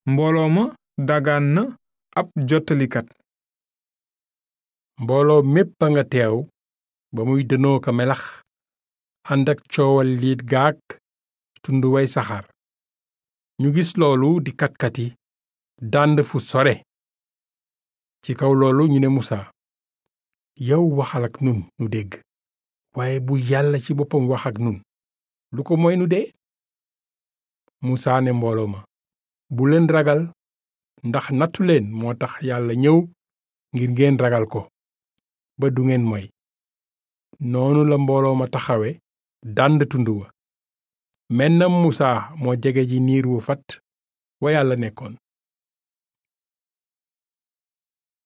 mbooloo ma dagaan na ab jottalikat mbooloo mépp a nga teew ba muy dënoo ka melax ànd ak coowal liit gaak tund way saxaar ñu gis loolu di katkati dànd fu sore ci kaw loolu ñu ne musa yow waxal ak nun nu dégg waaye bu yàlla ci boppam wax ak nun lu ko mooy nu dee musa ne mbooloo ma bu leen ragal ndax nattu leen moo tax yàlla ñëw ngir ngeen ragal ko ba du ngeen moy noonu la mbooloo ma taxawe dànd tund wa mennam musa moo jege ji niir wu fat wa yàlla nekkoon